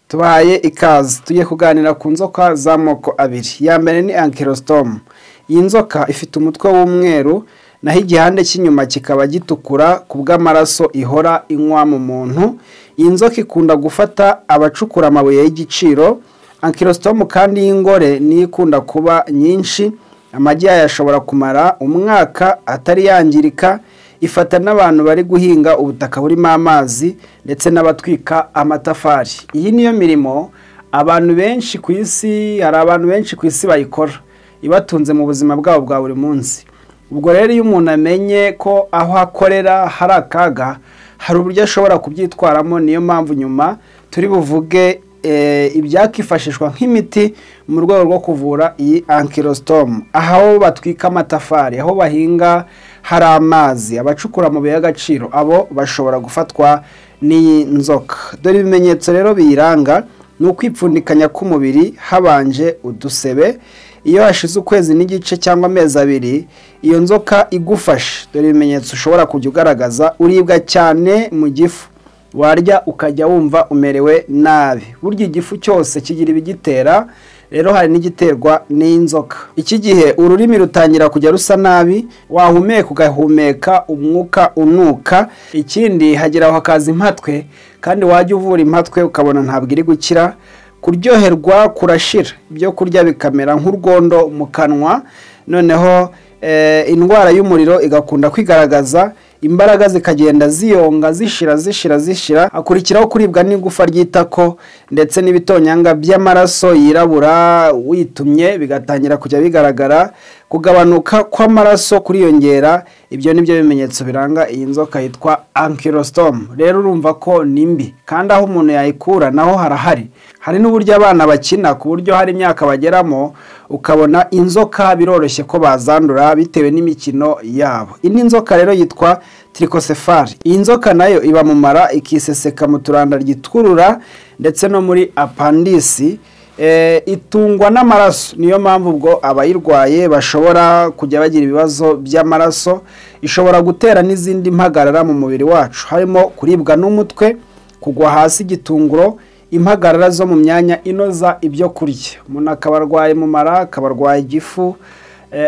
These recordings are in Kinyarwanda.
tubahaye ikaze tujye kuganira ku nzoka z'amoko abiri iya mbere ni ankirositomu iyi nzoka ifite umutwe w'umweru naho igihande cy'inyuma kikaba gitukura ku bw'amaraso ihora inywa mu muntu iyi nzoka ikunda gufata abacukura amabuye y'igiciro ankirositomu kandi y'ingore niyo ikunda kuba nyinshi amagi yayo ashobora kumara umwaka atari yangirika ifata n'abantu bari guhinga ubutaka burimo amazi ndetse n'abatwika amatafari iyi niyo mirimo abantu benshi ku isi hari abantu benshi ku isi bayikora ibatunze mu buzima bwabo bwa buri munsi ubwo rero iyo umuntu amenye ko aho akorera hari akaga hari uburyo ashobora kubyitwaramo niyo mpamvu nyuma turi buvuge ibyakifashishwa nk'imiti mu rwego rwo kuvura iyi ankirositomu aho batwika amatafari aho bahinga hari amazi abacukura amabuye y'agaciro abo bashobora gufatwa n'iyi nzoka dore ibimenyetso rero biyiranga ni ukwipfundikanya k'umubiri habanje udusebe iyo hashize ukwezi n'igice cyangwa amezi abiri iyo nzoka igufashe dore ibimenyetso ushobora kujya ugaragaza uribwa cyane mu gifu warya ukajya wumva umerewe nabi burya igifu cyose kigira ibigitera rero hari n'igiterwa n'inzoka iki gihe ururimi rutangira kujya rusa nabi wahumeka ugahumeka umwuka unuka ikindi hagira aho hakaza impatwe kandi wajya uvura impatwe ukabona ntabwo iri gukira kuryoherwa kurashira ibyo kurya bikamera nk'urwondo mu kanwa noneho indwara y'umuriro igakunda kwigaragaza imbaraga zikagenda ziyonga zishira zishira zishira hakurikiraho kuribwa n'igufa ry'itako ndetse n'ibitonyanga by'amaraso yirabura witumye bigatangira kujya bigaragara kugabanuka kw'amaraso kuriyongera ibyo ni byo bimenyetso biranga iyi nzoka yitwa ankirositomu rero urumva ko ni mbi kandi aho umuntu yayikura naho harahari hari n'uburyo abana bakina ku buryo hari imyaka bageramo ukabona inzoka biroroshye ko bazandura bitewe n'imikino yabo indi nzoka rero yitwa tirikosefari iyi nzoka nayo iba mu mara ikiseseka mu turanda ryitwurura ndetse no muri apandisi itungwa n'amaraso niyo mpamvu ubwo abayirwaye bashobora kujya bagira ibibazo by'amaraso ishobora gutera n'izindi mpagarara mu mubiri wacu harimo kuribwa n'umutwe kugwa hasi igitunguro impagarara zo mu myanya inoza ibyo kurya umuntu akaba arwaye mu mara akaba arwaye igifu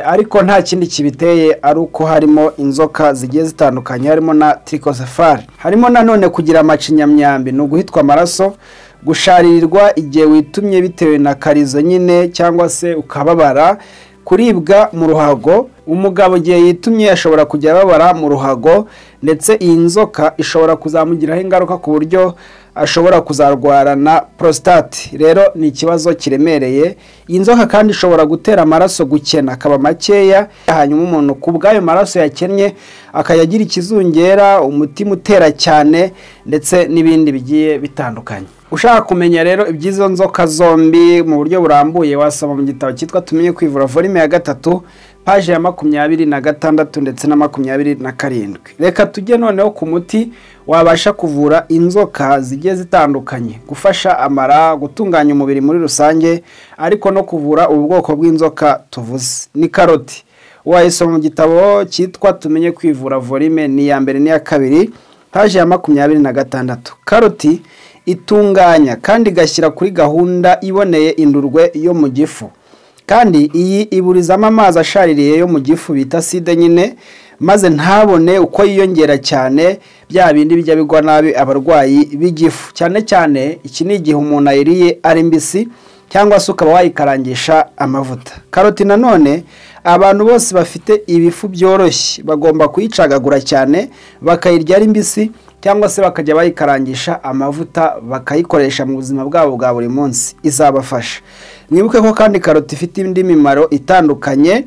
ariko nta kindi kibiteye ari uko harimo inzoka zigiye zitandukanye harimo na tirikosefari harimo nanone kugira amacinyamyambi ni uguhitwa amaraso gusharirirwa igihe witumye bitewe na karizo nyine cyangwa se ukababara kuribwa mu ruhago umugabo igihe yitumye ashobora kujya ababara mu ruhago ndetse iyi nzoka ishobora kuzamugiraho ingaruka ku buryo ashobora kuzarwarana prostate rero ni ikibazo kiremereye iyi nzoka kandi ishobora gutera amaraso gukena akaba makeya hanyuma umuntu ku bw'ayo maraso yakennye akajya agira ikizungera umutima utera cyane ndetse n'ibindi bigiye bitandukanye ushaka kumenya rero iby'izo nzoka zombi mu buryo burambuye wasoma mu gitabo cyitwa tumenye kwivura volume ya gatatu paje ya makumyabiri na gatandatu ndetse na makumyabiri na karindwi reka tujye noneho ku muti wabasha kuvura inzoka zigiye zitandukanye gufasha amara gutunganya umubiri muri rusange ariko no kuvura ubu bwoko bw'inzoka tuvuze ni karoti wayisoma mu gitabo cyitwa tumenye kwivura volume ni iya mbere n'iya kabiri paje ya makumyabiri na gatandatu karoti itunganya kandi igashyira kuri gahunda iboneye indurwe yo mu gifu kandi iyi iburizamo amazi ashaririye yo mu gifu bita side nyine maze ntabone uko yiyongera cyane bya bindi bijya bigwa nabi abarwayi b'igifu cyane cyane iki ni igihe umuntu ayiriye ari mbisi cyangwa se ukaba wayikarangisha amavuta karoti nanone abantu bose bafite ibifu byoroshye bagomba kuyicagagura cyane bakayirya ari mbisi cyangwa se bakajya bayikarangisha amavuta bakayikoresha mu buzima bwabo bwa buri munsi izabafasha mwibuke ko kandi karoti ifite indi mimaro itandukanye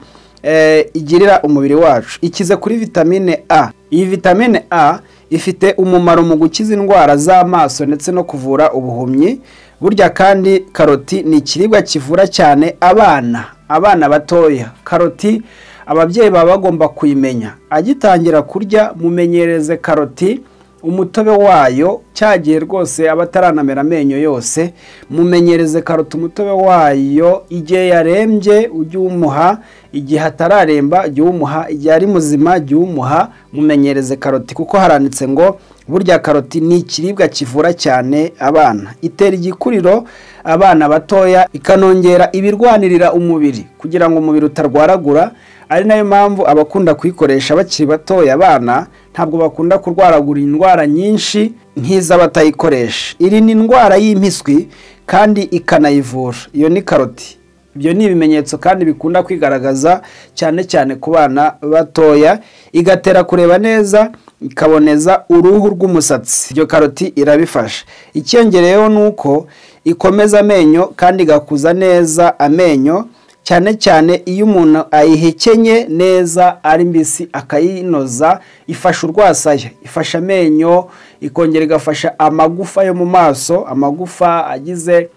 igirira umubiri wacu ikize kuri vitamine a iyi vitamine a ifite umumaro mu gukiza indwara z'amaso ndetse no kuvura ubuhumyi burya kandi karoti ni ikiribwa kivura cyane abana abana batoya karoti ababyeyi baba bagomba kuyimenya agitangira kurya mumenyereze karoti umutobe wayo cya gihe rwose aba ataranamera amenyo yose mumenyereze karoti umutobe wayo igihe yarembye ujye uwumuha igihe atararemba jya uwumuha igihe ari muzima jya uwumuha mumenyereze karoti kuko haranditse ngo burya karoti ni ikiribwa kivura cyane abana itera igikuriro abana batoya ikanongera ibirwanirira umubiri kugira ngo umubiri utarwaragura ari nayo mpamvu abakunda kuyikoresha bakiri batoya abana ntabwo bakunda kurwaragura indwara nyinshi nk'iz'abatayikoresha iri ni indwara y'impiswi kandi ikanayivura iyo ni karoti ibyo ni ibimenyetso kandi bikunda kwigaragaza cyane cyane ku bana batoya igatera kureba neza ikaboneza uruhu rw'umusatsi iryo karoti irabifasha icyongereyeho ni uko ikomeza amenyo kandi igakuza neza amenyo cyane cyane iyo umuntu ayihekenye neza ari mbisi akayinoza ifasha urwasaya ifasha amenyo ikongera igafasha amagufa yo mu maso amagufa agize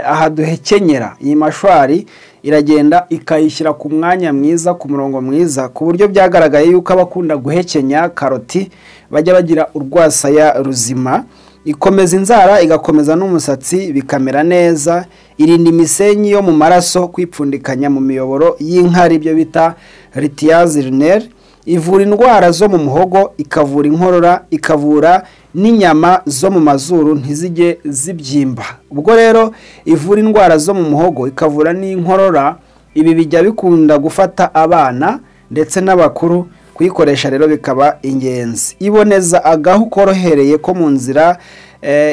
aha duhekenyera iyi mashwari iragenda ikayishyira ku mwanya mwiza ku murongo mwiza ku buryo byagaragaye yuko abakunda guhekenya karoti bajya bagira urwasaya ruzima ikomeza inzara igakomeza n'umusatsi bikamera neza irinda imisenyi yo mu maraso kwipfundikanya mu miyoboro y'inkari ibyo bita ritiyazi rineri ivura indwara zo mu muhogo ikavura inkorora ikavura n'inyama zo mu mazuru ntizijye zibyimba ubwo rero ivura indwara zo mu muhogo ikavura n'inkorora ibi bijya bikunda gufata abana ndetse n'abakuru kuyikoresha rero bikaba ingenzi iboneza agahu korohereye ko mu nzira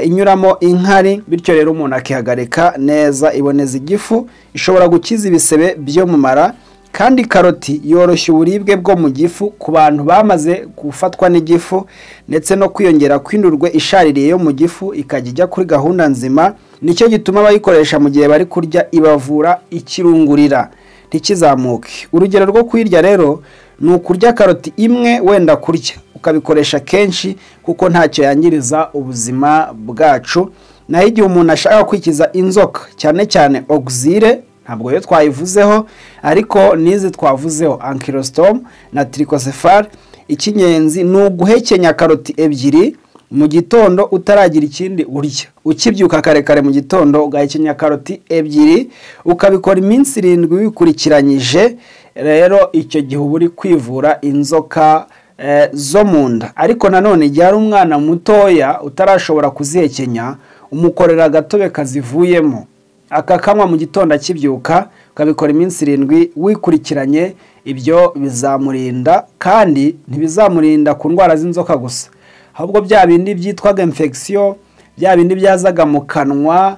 inyuramo inkari bityo rero umuntu akihagarika neza iboneza igifu ishobora gukiza ibisebe byo mu mara kandi karoti yoroshya uburibwe bwo mu gifu ku bantu bamaze gufatwa n'igifu ndetse no kwiyongera kw'indurwe ishaririye yo mu gifu ikajya ijya kuri gahunda nzima nicyo gituma abayikoresha mu gihe bari kurya ibavura ikirungurira ntikizamuke urugero rwo kuyirya rero ni ukurya karoti imwe wenda kurya ukabikoresha kenshi kuko ntacyo yangiriza ubuzima bwacu naho igihe umuntu ashaka kwikiza inzoka cyane cyane oguzire ntabwo yo twayivuzeho ariko n'izi twavuzeho ankirositomu na tirikosefari icy'ingenzi ni uguhekenya karoti ebyiri mu gitondo utaragira ikindi urya ukibyuka kare kare mu gitondo ugahekenya karoti ebyiri ukabikora iminsi irindwi wikurikiranyije rero icyo gihe uba uri kwivura inzoka zo mu nda ariko nanone igihe ari umwana mutoya utarashobora kuzihekenya umukorera agatobe kazivuyemo akakanywa mu gitondo akibyuka ukabikora iminsi irindwi wikurikiranye ibyo bizamurinda kandi ntibizamurinda ku ndwara z'inzoka gusa ahubwo bya bindi byitwaga infection bya bindi byazaga mu kanwa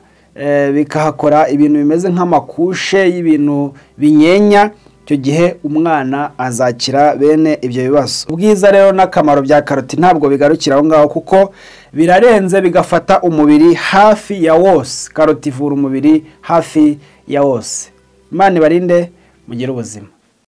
bikahakora ibintu bimeze nk'amakushe y'ibintu binyenya icyo gihe umwana azakira bene ibyo bibazo ubwiza rero n'akamaro bya karoti ntabwo bigarukira aho ngaho kuko birarenze bigafata umubiri hafi ya wose karoti ivura umubiri hafi ya wose imana ibarinde mugire ubuzima